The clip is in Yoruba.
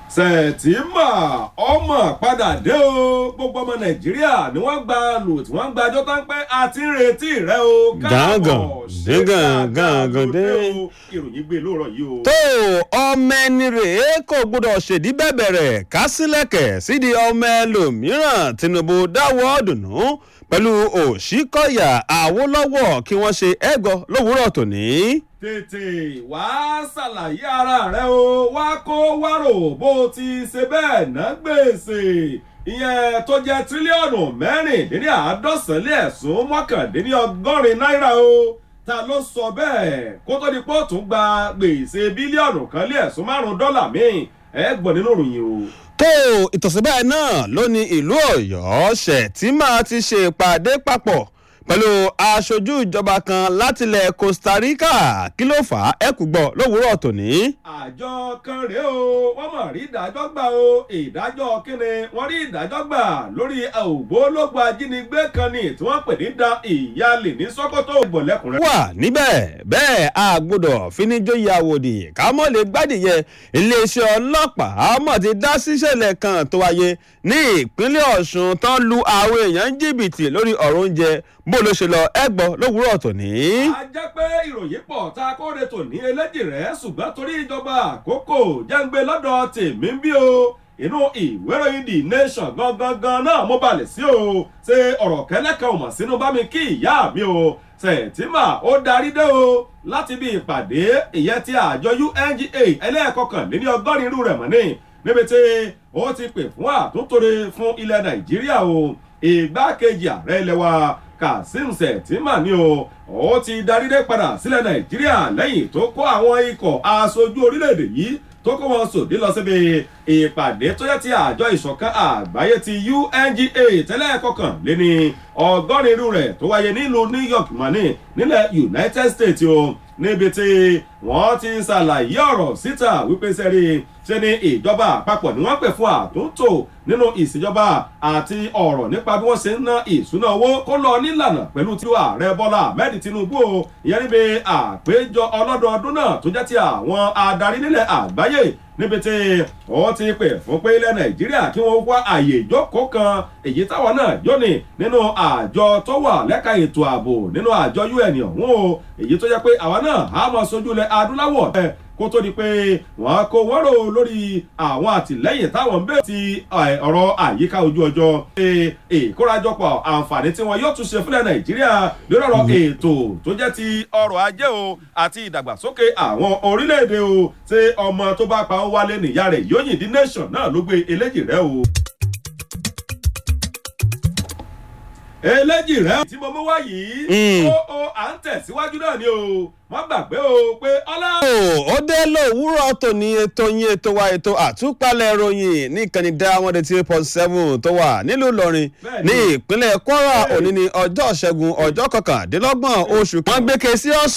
sẹ̀tìmà ọmọ padà dé o gbogbo ọmọ nàìjíríà ni wọ́n gba lò tí wọ́n gba ajọ́ tán pé a ti ń retí rẹ o Gángan, ṣé gángan, dáadáa gángan ló dé. o. ìròyìn gbé lóòrọ̀ yìí o. tó ọmọ ẹni rèé kò gbọdọ̀ ṣèdí bẹ̀bẹ̀rẹ̀ ká sílẹ̀kẹ̀ sídìí ọmọ ẹlòmíràn tinubu dáwọ́ dùnú pẹ̀lú òṣìkọ̀yà àwòlọ́wọ̀ kí wọ́n ṣe ẹ̀gọ́ lówùúrọ̀ tòní. tètè wàá ṣàlàyé ara rẹ o wá kó wárò bó ti ṣe bẹ́ẹ̀ ná gbèsè ìyẹn tó jẹ́ tírílíọ̀nù mẹ́rìndínláàádọ́sán lé ẹ̀sùn mọ́kàndínlọ́gọ́rin náírà o ta ló sọ bẹ́ẹ̀ kó tó di pé ó tún gba gbèsè bílíọ̀nù kan lé ẹ̀sùn márùn-ún dọ́là míì ẹ gbọ́ nínú ìròyìn o. tó ìtọ̀síbẹ̀ náà ló ní ìlú ọ̀yọ́ ṣètìmá ti ṣe ìpàdé papọ̀ pẹ̀lú aṣojú ìjọba kan látilẹ̀ costa rica kí ló fà á ẹ̀kú gbọ́ lówùúrọ̀ tòní. àjọ kan rèé o wọ́n mọ̀ rí ìdájọ́ gbà o ìdájọ́ kíni wọ́n rí ìdájọ́ gbà lórí ògbólógbò ajínigbé kan ní tí wọ́n pè ní da ìyáálé ní sọ́kótó ìbọ̀lẹ́kùnrin. wà níbẹ̀ bẹ́ẹ̀ a gbọ́dọ̀ fíníjóyè àwòdì ká mọ̀ lè gbádìyẹ iléeṣẹ́ ọlọ́pàá mọ̀ ti dá síṣẹ̀lẹ̀ kan tó wáyé ní ìpínlẹ̀ ọ̀ṣun tán lu àwọn èèyàn jìbìtì lórí ọ̀rọ̀ oúnjẹ bó ló ṣe lọ ẹgbọ́ lówùúrọ̀ tòní. a jẹ́ pé ìròyìn pọ̀ tá a kóre tò ní eléjì rẹ̀ ṣùgbọ́n torí ìjọba àkókò jẹ́ǹgbé lọ́dọ̀ tèmi ń bí o inú ìwé ìròyìn the nation gangan gan náà mo balẹ̀ sí o ṣe ọ̀rọ̀ kẹ́lẹ́kan ò mọ̀ sínú bá mi kí ìyá mi o sẹ̀tìmà ó darí dé o láti bí ìpàdé ìyẹn ti àjọ unga ẹlẹ́ẹ̀kọkànléní ọgọ́rin irú rẹ̀ mọ́ ní níbi tí ó ti pè fún àtúntòrè fún ilẹ̀ nàìjíríà o ìgbákejì ààrẹ ilẹ̀ wa kazeem sẹ̀tìmà ni o ó ti darí dé padà sílẹ̀ nàìjíríà lẹ́yìn tó kó àwọn ikọ̀ aṣojú orílẹ̀-èdè yìí tó kó wọn sòdí lọ síbi ìpàdé tó yẹ ti àjọ ìṣọ̀kan àgbáyé ti unga tẹ́lẹ̀ kọkànléní ọgọ́rin irú rẹ̀ tó wáyé nílùú new york mani nílẹ̀ united states o níbi tí wọ́n ti ṣàlàyé ọ̀rọ̀ síta wípé sẹ́rí ṣe ni ìjọba àpapọ̀ ni wọ́n pè fún àtúntò nínú ìṣèjọba àti ọ̀rọ̀ nípa bí wọ́n ṣe ń ná ìṣúná owó kó lọ nílànà pẹ̀lú tí ààrẹ bọ́lá ahmed tinubu o ìyẹn níbi àpéjọ ọlọ́dọọdún náà tó jẹ́ ti àwọn adarí nílẹ̀ àgbáyé níbi tí wọ́n ti pè fún pé ilẹ̀ nàìjíríà kí wọ́n wá àyè ìjókòó kan èyí táwọn náà jóni nínú àjọ tó wà lẹ́ka ètò ààbò nínú àjọ un ọ̀hún o èyí tó jẹ́ pé àwa náà á mọ sojú ilẹ̀ adúláwọ̀ bẹ́ẹ̀ kó tó di pé wọ́n kó wọ́n rò lórí àwọn àtìlẹ́yìn táwọn ń bẹ̀rẹ̀ ti ọ̀rọ̀ àyíká ojú ọjọ́ ṣe ìkórajọpọ̀ àǹfààní tí wọn yóò tún ṣe fúnlẹ̀ nàìjíríà lórí ọ̀rọ̀ ètò tó jẹ́ ti ọrọ̀ ajé o àti ìdàgbàsókè àwọn orílẹ̀-èdè o ṣé ọmọ tó bá pa ó wálé nìyá rẹ̀ yóò yìn dín nation náà ló gbé eléjì rẹ̀ o. eléjì rẹ̀ tí mo mú wá yìí ó ó à ń tẹ̀síwájú náà ni o wọ́n gbàgbé o pé ọlá. ó dé lówùúrọ̀ tòní ètò yín ètò wa ètò àtúpalẹ̀ ìròyìn ní ìkànnì diamond eighty eight point seven tó wà nílùú ìlọrin ní ìpínlẹ̀ kwara òní ní ọjọ́ ṣẹ́gun ọjọ́ kọkàndínlọ́gbọ̀n oṣù kan gbé ke sí ọ̀sán.